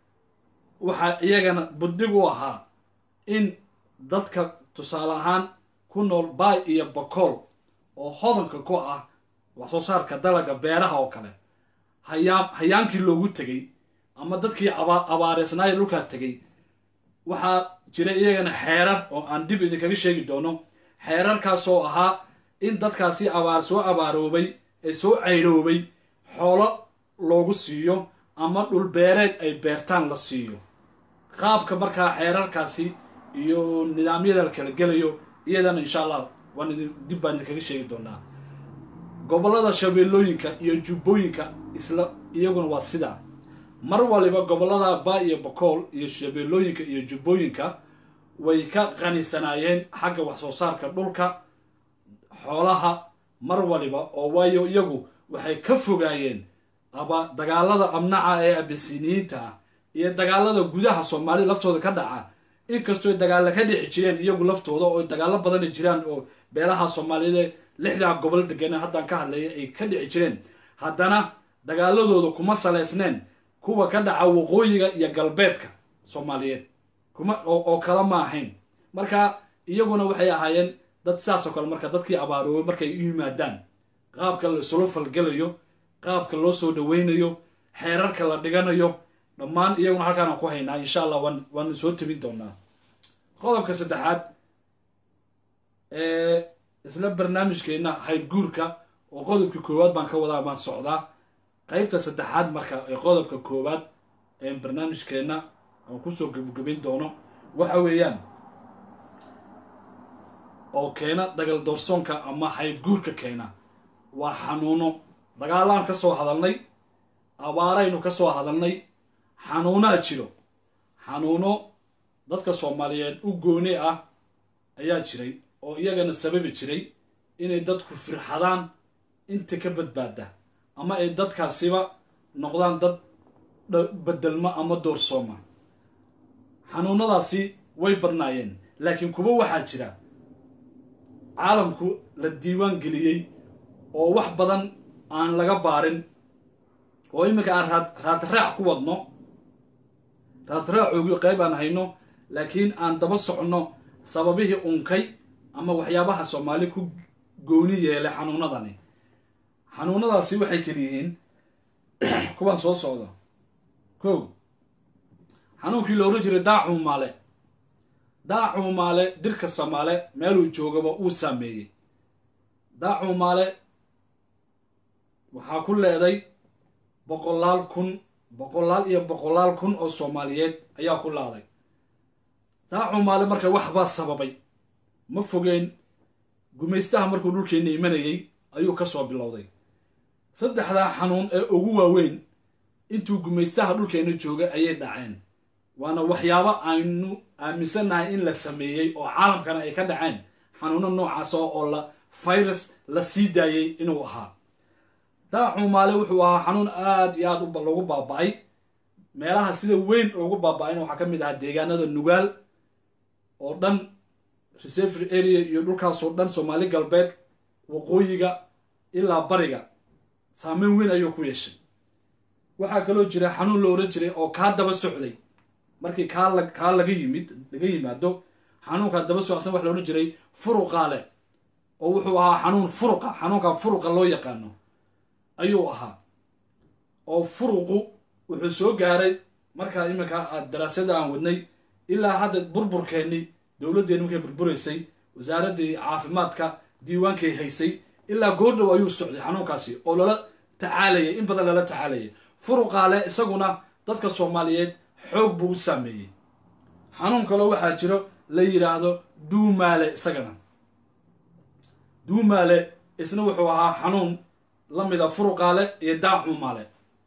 Speaker 1: waxaa iyagana buddig u ahaa in dadka tusaale ahaan ku nool baay iyo bakool oo hodanka ku ah wax soo saarka dalaga beeraha oo kale hayaa hayaankii loogu tegay ama dadkii abaareysnaayo dhulkaa tegay waxaa jira iyagana xeerar oo aan dib idinkaga sheegi doono xeerarkaasoo ahaa in dadkaasi abaar soo abaaroobay ee soo cayroobay xoolo loogu siiyo ama dhulbeereed ay beertaan la siiyo qaabka markaa xeerarkaasi iyo nidaamyada la kala gelayo iyadana insha allah waan idin dib baan idinkaga sheegi doonaa gobollada shabeellooyinka iyo jubbooyinka isla iyaguna waa sidaa mar waliba gobollada baa iyo bakool iyo shabeellooyinka iyo jubbooyinka way ka qanisanaayeen xagga wax soo saarka dhulka xoolaha mar waliba oo waayo iyagu waxay ka fogaayeen aba dagaalada amnaca ee abisiniyiinta ah iyo dagaalada gudaha soomaalida laftooda ka dhaca inkastoo dagaalla ka dhici jireen iyagu laftooda oo dagaallo badani jiraan oo beelaha soomaaliyeed lixdaa gobol deganeen haddaan ka hadlaya ay ka dhici jireen haddana dagaaladooda kuma saleysneen kuwa ka dhaca waqooyiga iyo galbeedka soomaaliyeed kuma oo kala ma ahayn marka iyaguna waxay ahaayeen dad saasoo kale marka dadkii abaaroobay markay u yimaadaan qaabka la isula falgelayo qaabka loo soo dhaweynayo xeerarka la dhiganayo dhammaan iyaguna halkaanaan ku haynaa insha allah waan waanu soo tabin doonaa qodobka saddexaad ee isla barnaamijkeenna haybguurka oo qodobka koowaad baan ka wadaa baan socdaa qeybta saddexaad marka ee qodobka koowaad ee barnaamijkeenna aan kusoo gebagabin doono waxa weeyaan oo keena dagal doorsoonka ama haybguurka keena waa xanuuno dagaalaan ka soo hadalnay abaaraynu ka soo hadalnay xanuunaa jiro xanuuno dadka soomaaliyeed u gooni ah ayaa jiray oo iyagana sababi jiray inay dadku firxadaan inta ka badbaada ama ay dadkaasiba noqdaan dad bedelma ama doorsooma xanuunadaasi way badnaayeen laakiin kuwa waxaa jira caalamku la diiwaan geliyey oo wax badan aan laga baarin oo iminka aan raad raadraac ku wadno raadraacoogi qayb aan hayno laakiin aan daba soconno sababihii unkay ama waxyaabaha soomaali ku gooni yeelay xanuunadani xanuunadaasi waxay keliyihiin kuwaan soo socdo kow xanuunkii la ohan jiray daacuumaale daacuumaale dirka soomaale meeluu joogaba uu saameeyey daacuumaale waxaa ku leeday boqolaal kun boqolaal iyo boqolaal kun oo soomaaliyeed ayaa ku laaday daacuumaale marka waxbaa sababay ma fogeen gumaystaha markuu dhulkeenna imanayay ayuu ka soo bilowday saddexdaa xanuun ee ugu waaweyn intuu gumaystaha dhulkeenna joogay ayay dhaceen waana waxyaabo aynu aaminsannahay in la sameeyey oo caalamkana ay ka dhaceen xanuuno noocaas oo la virus la sii daayey inuu ahaa daacuumaale wuxuu ahaa xanuun aada iyo aada loogu baaba-ay meelaha sida weyn loogu baaba-ayna waxaa ka mid ahaa deegaanada nugaal oo dhan reservery area iyo dhulkaasoo dhan soomaali galbeed waqooyiga ilaa bariga saameyn weyn ayuu ku yeeshay waxaa kaloo jira xanuun la oran jiray oo kaa daba socday markii kaa kaa laga yimid laga yimaado xanuunkaa daba socsan waxa la ohan jiray furuqaale oo wuxuu ahaa xanuun furuqa xanuunka furuqa loo yaqaano ayuu ahaa oo furuqu wuxuu soo gaaray markaa iminka daraasada aan wadnay ilaa hadda burburkeenni dowladdeeni markay burburaysay wasaaraddii caafimaadka diiwaankay haysay ilaa goordhow ayuu socday xanuunkaasi oo lala tacaalayay in badan lala tacaalayay furuqaale isaguna dadka soomaaliyeed xoog buu u saameeyey xanuun kaloo waxaa jiro la yidhaahdo duumaale isagana duumaale isna wuxuu ahaa xanuun la mida furuqaale iyo daacumaale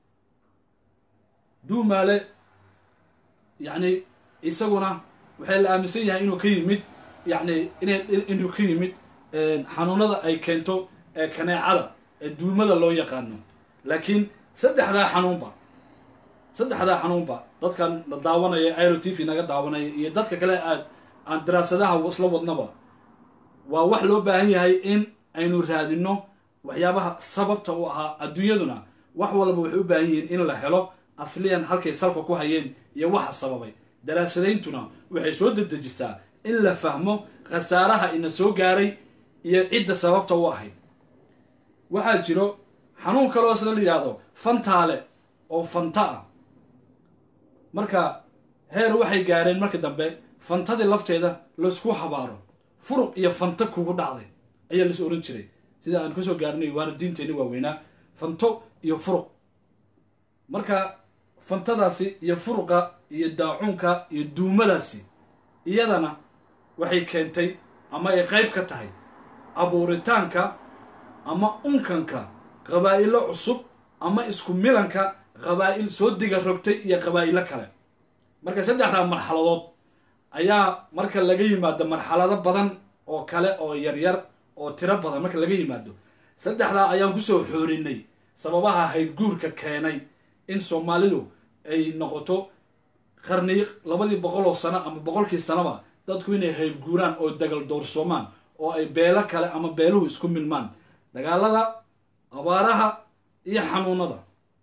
Speaker 1: duumaale yacni isaguna waxay la aaminsan yahay inuu ka yimid yacni ina inuu ka yimid xanuunada ay keento ee kaneecada ee duumada loo yaqaano laakiin saddexdaa xanuunba saddexdaa xanuunba dadkan la daawanaya iro t v naga daawanaya iyo dadka kale aad aan daraasadaha isla wadnaba waa wax loo baahan yahay in aynu raadino waxyaabaha sababta u ahaa adduunyaduna wax walba waxay u baahan yihiin in la helo asliyan halkay salka ku hayeen iyo waxa sababay daraasadayntuna waxay soo dedejisaa in la fahmo khasaaraha ina soo gaaray iyo cidda sababta u ahayd waxaa jiro xanuun kaloo isna la yidhaahdo fantaale oo fanta ah marka heer waxay gaareen marka dambe fantadii lafteeda laysku habaaro furuq iyo fanta kugu dhacday ayaa lais oran jiray sida aan kasoo gaarnay waalidiinteenni waaweynaa fanto iyo furuq marka fantadaasi iyo furuqa iyo daacuunka iyo duumadaasi iyadana waxay keentay ama ay qayb ka tahay abuuritaanka ama unkanka qabaa'ilo cusub ama isku milanka qabaa'il soo diga rogtay iyo qabaa'ilo kale marka saddexdaa marxaladood ayaa marka laga yimaado marxalado badan oo kale oo yaryar oo tiro badan marka laga yimaado saddexdaa ayaan kusoo xoorinay sababaha haybguurka keenay in soomaalidu ay noqoto qarni labadii boqol oo sano ama boqolkii sanoba dadku inay haybguuraan oo dagal doorsoomaan oo ay beelo kale ama beeluhu isku milmaan dagaalada abaaraha iyo xanuunada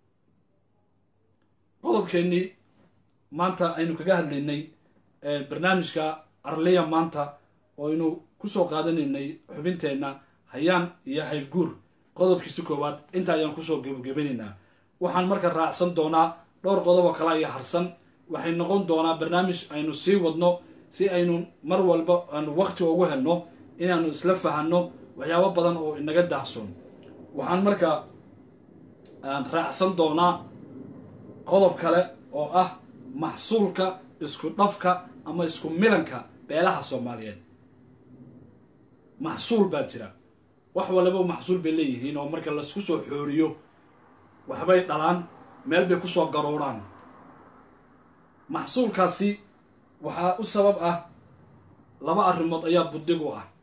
Speaker 1: qodobkeennii maanta aynu kaga hadlaynay barnaamijka arliya maanta oo aynu kusoo qaadanaynay xubinteenna hayaan iyo haybguur qodobkiisi koowaad inta ayaan kusoo gebagabanaynaa waxaan marka raacsan doonaa dhowr qodob oo kale iyo harsan waxay noqon doonaa barnaamij aynu sii wadno si aynu mar walba aanu waqti ugu helno inaanu isla fahanno waxyaabo badan oo inaga daahsoon waxaan marka raacsan doonaa qodob kale oo ah maxsuulka isku dhafka ama isku milanka beelaha soomaaliyeed maxsuul baa jira wax waliba maxsuul bay leeyihiin oo marka laisku soo xooriyo waxbay dhalaan meel bay kusoo garooraan maxsuulkaasi waxaa u sabab ah laba arrimood ayaa buddig u ah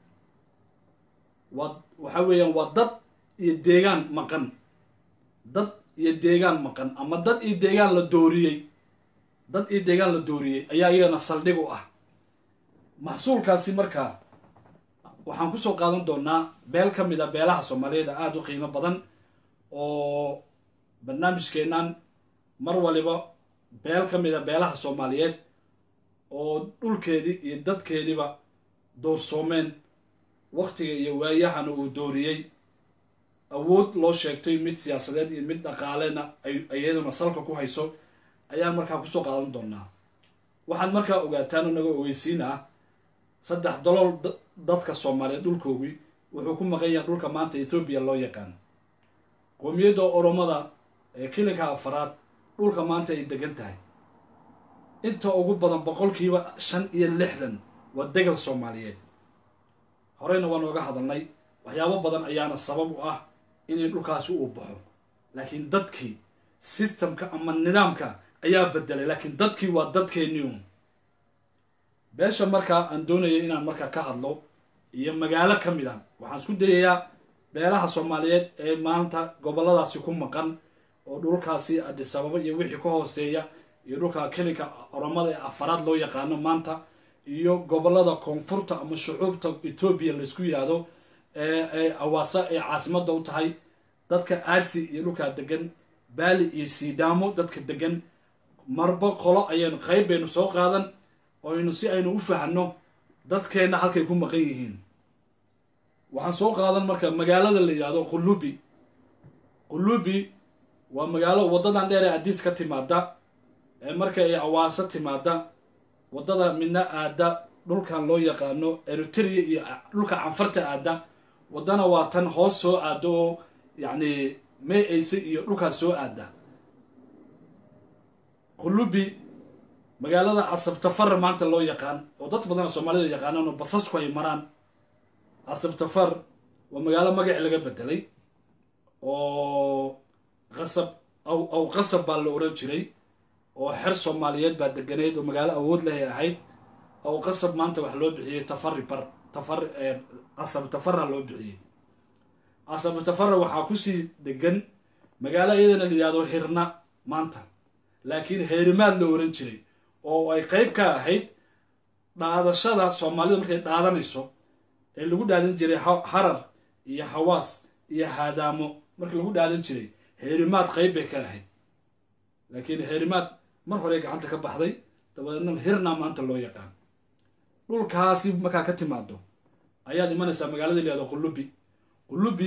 Speaker 1: waa waxaa weeyaan waa dad iyo deegaan maqan dad iyo deegaan maqan ama dad iyo deegaan la dooriyey dad iyo deegaan la dooriyey ayaa iyagana saldhig u ah maxsuulkaasi markaa waxaan kusoo qaadan doonaa beel ka mid a beelaha soomaaliyeed aada u qiimo badan oo barnaamijkeennan mar waliba beel ka mid a beelaha soomaaliyeed oo dhulkeedii iyo dadkeediiba doorsoomeen waktiga iyo waayahana uu dooriyey awood loo sheegtay mid siyaasadeed iyo mid dhaqaalena ay iyaduna salka ku hayso ayaan markaa kusoo qaadan doonaa waxaad markaa ogaataan oo naga ogeysiin ah saddex dalool dadka soomaaliyeed dhulkoogii wuxuu ku maqan yahay dhulka maanta ethoobiya loo yaqaan qoomiyadda oromada ee kilinka afaraad dhulka maanta ay degan tahay inta ugu badan boqolkiiba shan iyo lixdan waa degal soomaaliyeed horeyna waan ooga hadalnay waxyaabo badan ayaana sabab u ah inay dhulkaasi uu baxo laakiin dadkii systemka ama nidaamka ayaa bedelay laakiin dadkii waa dadkeennii un beesha markaa aan doonaya inaan markaa ka hadlo iyo magaalo ka mid a waxaan isku dayayaa beelaha soomaaliyeed ee maanta goboladaasi ku maqan oo dhulkaasi adisababa iyo wixii ka hooseeya iyo dhulka kelinka oromada ee afaraad loo yaqaano maanta iyo gobolada koonfurta ama shucuubta etoobiya laysku yihahdo ee awaasa ee caasimada u tahay dadka aarsi iyo dhulkaa degan baali iyo siidhaamo dadka degan marba qolo ayaynu qayb baynu soo qaadan oynu si aynu u fahno dadkeenna halkay ku maqan yihiin waxaan soo qaadan marka magaalada la yidhahdo qulubi qulubi waa magaalo waddadan dheer ee adiis ka timaada ee marka ay awaaso timaada waddada midna aada dhulkan loo yaqaano eritrea iyo dhulka canfarta aada waddana waa tan hoos soo aada oo yacni may ayse iyo dhulkaas soo aada qulubi magaalada casabtafar maanta loo yaqaan oo dad badana soomaalida yaqaanaan oo basasku ay maraan casabtafar waa magaalo magaci laga bedelay oo qasab aw aw qasab baa la oran jiray oo xer soomaaliyeed baa deganeyd oo magaalo awood lehay ahayd aw qasab maanta wax loo bixiyey tafari bar tafar casab tafara loo bixiyey casab tafara waxaa kusii degan magaalo iyadana la yihahdo hirna maanta laakiin heerimaad la oran jiray oo ay qeyb ka ahayd dhaadashada soomaalida markay dhaadanayso ee lagu dhaadan jiray harar iyo hawaas iyo haadaamo markii lagu dhaadan jiray heerimaad qeyb bay ka ahayd laakiin heerimaad mar hore gacanta ka baxday dabadeedna hirna maanta loo yaqaan dhulkaasi markaa ka timaado ayaad imanaysaa magaalada layihahdo qulubi qulubi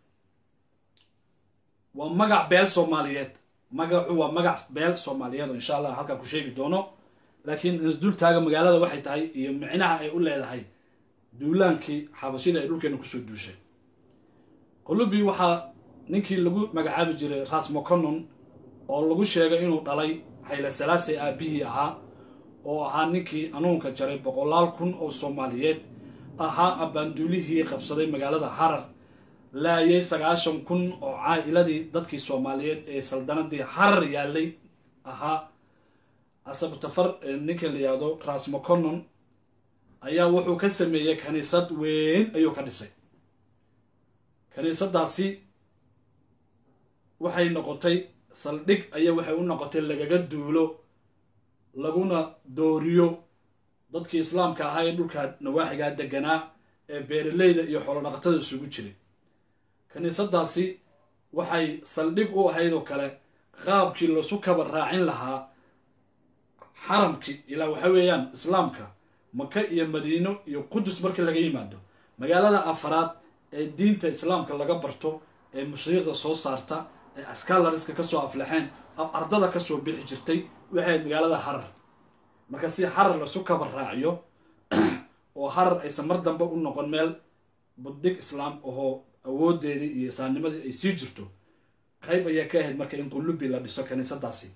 Speaker 1: waa magac beel soomaaliyeed magacu waa magac beel soomaaliyeed oo insha allah halkaan ku sheegi doono laakiin isdultaaga magaalada waxay tahay iyo micnaha ay u leedahay duulaankii xabashida ay dhulkeena kusoo duushay qulubi waxaa ninkii lagu magacaabi jiray ras moconon oo lagu sheegay inuu dhalay xayla salaase aabihii ahaa oo ahaa ninkii anuunka jaray boqolaal kun oo soomaaliyeed ahaa abbaanduulihii qabsaday magaalada harar laayay sagaashan kun oo caa'iladii dadkii soomaaliyeed ee saldanadii harar yaalay ahaa asabtafar ninka la yihahdo ras moconon ayaa wuxuu ka sameeyey kaniisad weyn ayuu ka dhisay kaniisadaasi waxay noqotay saldhig ayaa waxay u noqotay lagaga duulo laguna dooriyo dadkii islaamka ahaa ee dhulka nawaaxigaa deganaa ee beeraleyda iyo xoolodhaqatada isugu jiray kaniisadaasi waxay saldhig u ahayd oo kale qaabkii lasu kaba raacin lahaa xaramkii ilaa waxa weeyaan islaamka maka iyo madiino iyo qudus markii laga yimaado magaalada afaraad ee diinta islaamka laga barto ee mushriiqda soo saarta ee askalariska kasoo aflaxeen ardada kasoo bixi jirtay waxay ahayd magaalada harar marka si harar lasu kaba raaciyo oo harar aysan mar dambe u noqon meel buddig islaam ahoo awoodeedii iyo islaamnimadii ay sii jirto qayb ayaa ka ahayd marka in qulubi la dhiso kaniisadaasi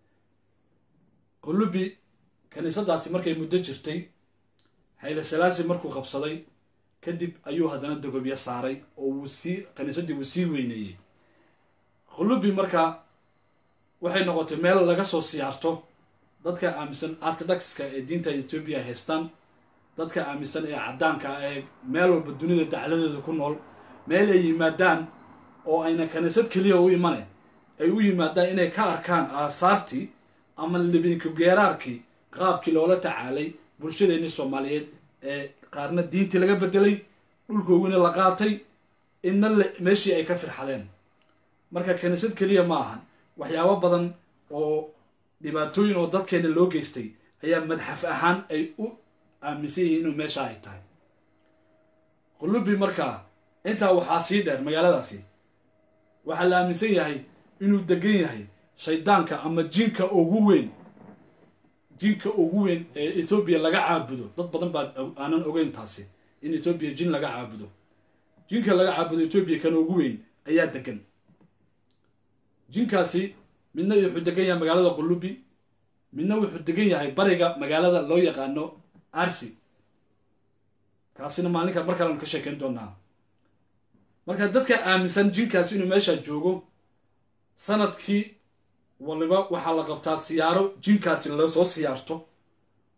Speaker 1: qulubi kaniisadaasi markay muddo jirtay xayla salaasi markuu qabsaday kadib ayuu haddana dogobyo saaray oo wuu sii kaniisadii wuu sii weyneeyey qulubi marka waxay noqotay meel laga soo siyaarto dadka aaminsan artodokska ee diinta etoobiya haystaan dadka aaminsan ee caddaanka ah ee meel walba dunida dacladeeda ku nool meel ay yimaadaan oo ayna kaniisad keliya u imane ay u yimaadaan inay ka arkaan aasaartii ama libinka geeraarkii qaabkii loola tacaalay bulshadeenii soomaaliyeed ee qaarna diintii laga bedelay dhulkoogina la qaatay inna meeshii ay ka firxadeen marka kaniisad keliya ma ahan waxyaabo badan oo dhibaatooyin oo dadkeena loo geystay ayaa madxaf ahaan ay u aaminsan yihiin inuu meesha ay tahay qulubi markaa intaa waxaa sii dheer magaaladaasi waxaa la aaminsan yahay inuu degan yahay shaydaanka ama jinka ugu weyn jinka ugu weyn ee ethoobiya laga caabudo dad badan baa aanan ogeyn taasi in ethoobiya jin laga caabudo jinka laga caabudo ethoobiya kan ugu weyn ayaa degan jinkaasi midna wuxuu degan yahay magaalada qulubi midna wuxuu degan yahay bariga magaalada loo yaqaano arsi kaasina maalinka mar kaleanu ka sheekeyn doonaa marka dadka aaminsan jinkaasi inuu meesha joogo sanadkii waliba waxaa la qabtaa siyaaro jinkaasi lasoo siyaarto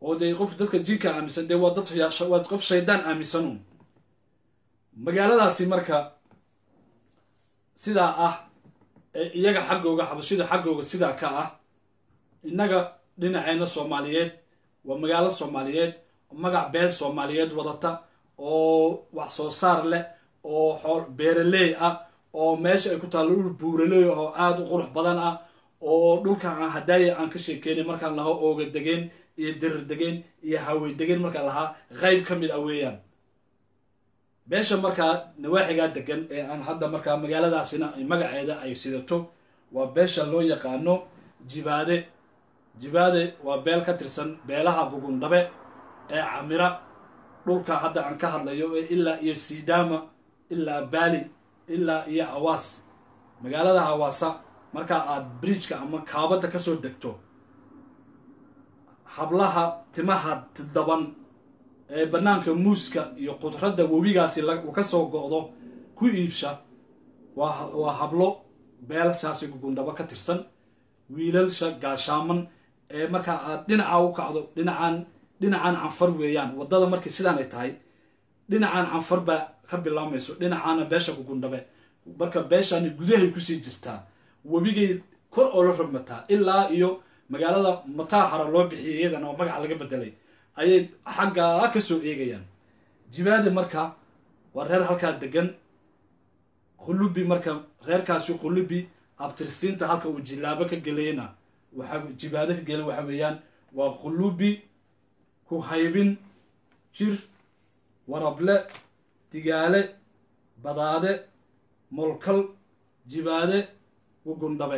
Speaker 1: oo dee qof dadka jinka aaminsan dee waa dad waa qof shaydaan aaminsanuun magaaladaasi marka sidaa ah ee iyaga xaggooga xabashida xaggooga sidaa ka ah innaga dhinaceyna soomaaliyeed waa magaalo soomaaliyeed magac beel soomaaliyeed wadata oo wax soo saar leh oo xool beeraley ah oo meesha ay ku taallo dhul buuraley oo aada u qurux badan ah oo dhulkan aan hadaaya aan ka sheekeynay markaan lahaa ooga degeen iyo dirir degeen iyo hawey degeen markaan lahaa qayb ka mid ah weeyaan meesha markaa nawaaxigaa degan ee aan hadda markaa magaaladaasina magaceeda ay sidato waa beesha loo yaqaano jibaade jibaade waa beel ka tirsan beelaha bugundhabe ee camira dhulka hadda aan ka hadlayo ee ilaa iyo sidaama ilaa baali ilaa iyo hawaas magaalada hawaasa markaa aada bridjka ama kaabadda kasoo degto hablaha timaha daban ee bannaanka muuska iyo qudradda webigaasi uu ka soo go'do ku iibsha waa waa hablo beelshaasi gugundhabo ka tirsan wiilalsha gaashaaman ee markaa aad dhinaca u kacdo dhinacaan dhinacan canfar weeyaan waddada markii sidaan ay tahay dhinacan canfar baa ka bilaamayso dhinacaana beesha gugundhabe marka beeshani gudahay kusii jirtaa webigay kor oo la rogmataa ilaa iyo magaalada mataaxara loo bixiyay iyadana oo magaca laga bedelay ayay xaggaa ka soo eegayaan jibaade marka waa reer halkaa degan khulubi marka reerkaasi khulubi abtirsiinta halka uu jilaabo ka gelayna waxa jibaado ka gelay waxa weeyaan waa khulubi ku haybin jir warable digaale badaade molkal jibaade gugundhabe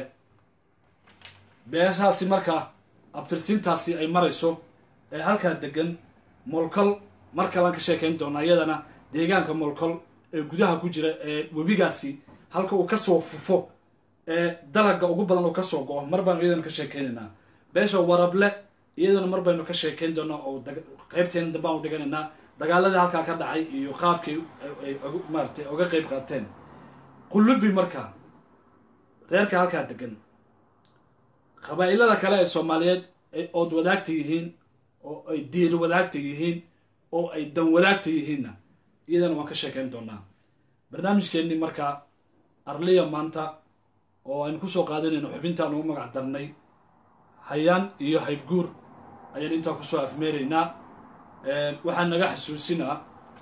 Speaker 1: beeshaasi markaa abtirsiintaasi ay marayso ee halkaa degan molkol mar kalaan ka sheekayn doonaa iyadana deegaanka molkol ee gudaha ku jira ee webigaasi halka uu kasoo fufo ee dalaga ugu badan uu kasoo go-o mar baanu iyadana ka sheekaynaynaa beesha warable iyadana mar baynu ka sheekayn doonaa oo qaybteena dambaan u dhiganaynaa dagaaladii halkaa ka dhacay iyo qaabkii ay maaratay oga qeyb qaateen qulubi markaa reerka halkaa degan qabaa'ilada kale ee soomaaliyeed ay ood wadaagta yihiin oo ay diin wadaagta yihiin oo ay dan wadaagta yihiinna iyadana waan ka sheekayn doonaa barnaamijkeennii markaa arliya maanta oo aynu kusoo qaadanayno xubintaan ugu magac darnay hayaan iyo haybguur ayaan intaa kusoo afmeeraynaa waxaan naga xasuusinaa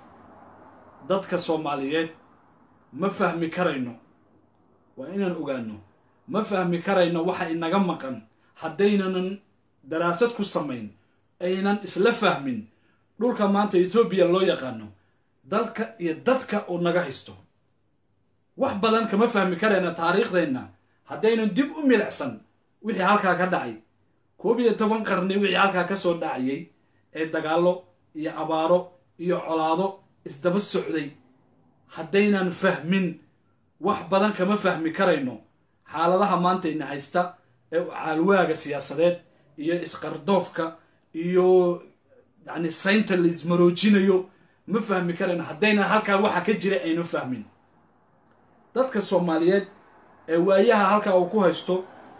Speaker 1: dadka soomaaliyeed ma fahmi karayno waa inaan ogaano ma fahmi karayno waxa inaga maqan haddaynanan daraasad ku samayn aynan isla fahmin dhulka maanta etoobiya loo yaqaano dalka iyo dadka uu naga haysto wax badan kama fahmi karayna taariikhdeenna haddaynan dib u milicsan wixii halkaa ka dhacay koob iyo toban qarni wixii halkaa ka soo dhacayay ee dagaallo iyo abaaro iyo colaado isdaba socday haddaynan fahmin wax badan kama fahmi karayno xaaladaha maanta ina haysta ee caalwaaga siyaasadeed iyo isqardoofka iyo yacni saynta la ismaroojinayo ma fahmi karayno haddaynan halkaa waxa ka jira aynu fahmin dadka soomaaliyeed ee waayaha halkaa uu ku haysto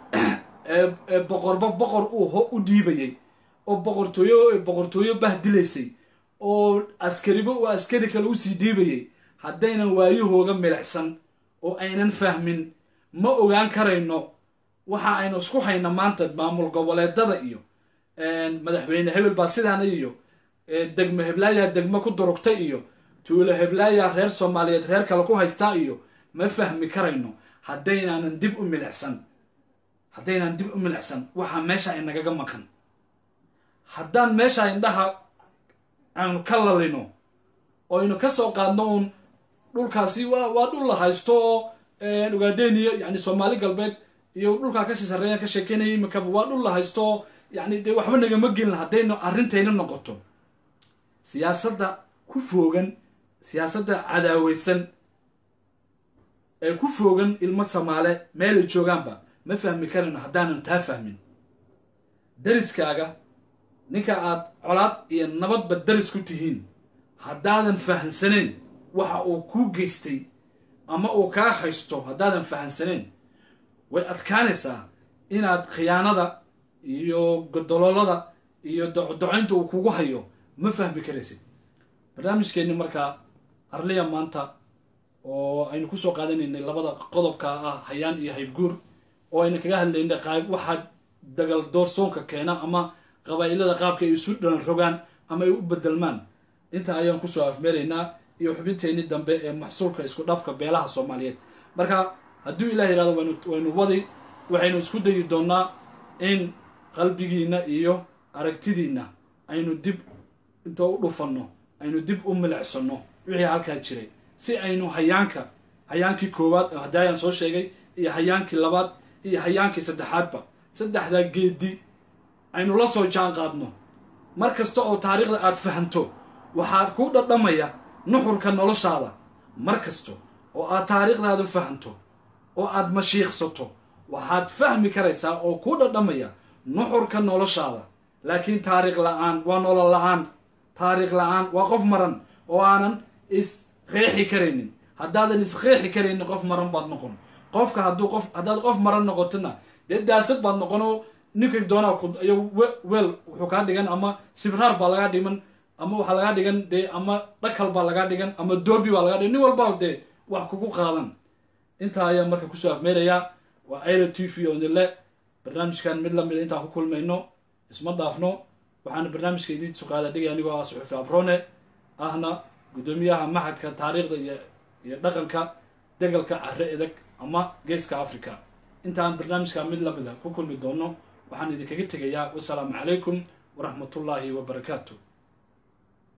Speaker 1: ee boqorba boqor uu u dhiibayay oo boqortooyo boqortooyo bahdilaysay oo askariba uu askari kale usii dhiibayay haddaynan waayahooga milicsan oo aynan fahmin ma ogaan karayno waxa aynu isku hayna maanta maamul goboleedada iyo madaxweyne hebel baa sidaana iyo degmo heblaayaa degmo ku durugtay iyo tuulo heblaayaa reer soomaaliyeed reer kale ku haystaa iyo ma fahmi karayno haddaynanan dib u milicsan haddaynan dib u milicsan waxaa meesha inagaga maqan haddaan meesha indhaha aanu ka lalino oo aynu ka soo qaadno uun dhulkaasi waa waa dhul la haysto oo ugaadheniyo yani soomaali galbeed iyo dhulkaa kasii sarreeyaan ka sheekeynaya imikaba waa dhul la haysto oo yani dee waxba nagama gelin haddaynu arrintayna noqoto siyaasadda ku foogan siyaasadda cadaaweysan ee ku foogan ilmo samaale meelay joogaanba ma fahmi karayno haddaanan taa fahmin dariskaaga ninka aad colaad iyo nabadba daris ku tihiin haddaadan fahansaneen waxa uu kuu geystay ama uu kaa haysto haddaadan fahansaneen way adkaanaysaa inaad khiyaanada iyo godololada iyo docodocoynta uu kugu hayo ma fahmi karaysid barnaamijkeenni markaa arliya maanta oo aynu kusoo qaadanaynay labada qodobka ah hayaan iyo haybguur oo aynu kaga hadlaynay qaab waxaa dagal doorsoonka keena ama qabaa'ilada qaabka ay isu dhalan rogaan ama ay u bedelmaan inta ayaan kusoo afmeeraynaa iyo xubinteenii dambe ee maxsuulka isku dhafka beelaha soomaaliyeed marka hadduu ilah yihahdo waynu waynu wadi waxaynu isku dayi doonaa in qalbigiina iyo aragtidiina aynu dib intoo u dhufanno aynu dib u milicsano wixii halkaa jiray si aynu hayaanka hayaankii koowaad oo haddii ayaan soo sheegay iyo hayaankii labaad iyo hayaankii saddexaadba saddexdaa geedi aynu la soo jaan qaadno mar kasta oo taariikhda aad fahanto waxaad kuu dhadhamaya nuxurka noloshaada mar kasta oo aad taariikhdaada fahanto oo aad mashiiqsato waxaad fahmi karaysaa oo kuu dhadhamaya nuxurka noloshaada laakiin taariikh la-aan waa nolol la-aan taariikh la-aan waa qof maran oo aanan isqeexi karaynin haddaadan isqeexi karaynin qof maran baad noqon qofka hadduu qof haddaad qof maran noqotona dee daasad baad noqonoo ninka doonaa iyo weel wuxuu kaa dhigan ama sibraar baa lagaa dhiman ama waxaa lagaa dhigan dee ama dhakal baa lagaa dhigan ama doobi baa lagaa dhigan nin walba dee wax kugu qaadan intaa ayaan marka kusoo afmeerayaa waa ira t v oo nile barnaamijkan mid lamida intaan ku kulmayno isma dhaafno waxaana barnaamijka idiin suqaada dhigay anigoo ah suxufi abrone ahna guddoomiyaha maxadka taariikhda iyo iyo dhaqanka degalka care edag ama geeska africa intaan barnaamijka mid lamida ku kulmi doono waxaan idinkaga tegayaa wasalaamu calaykum waraxmatullaahi wabarakaatu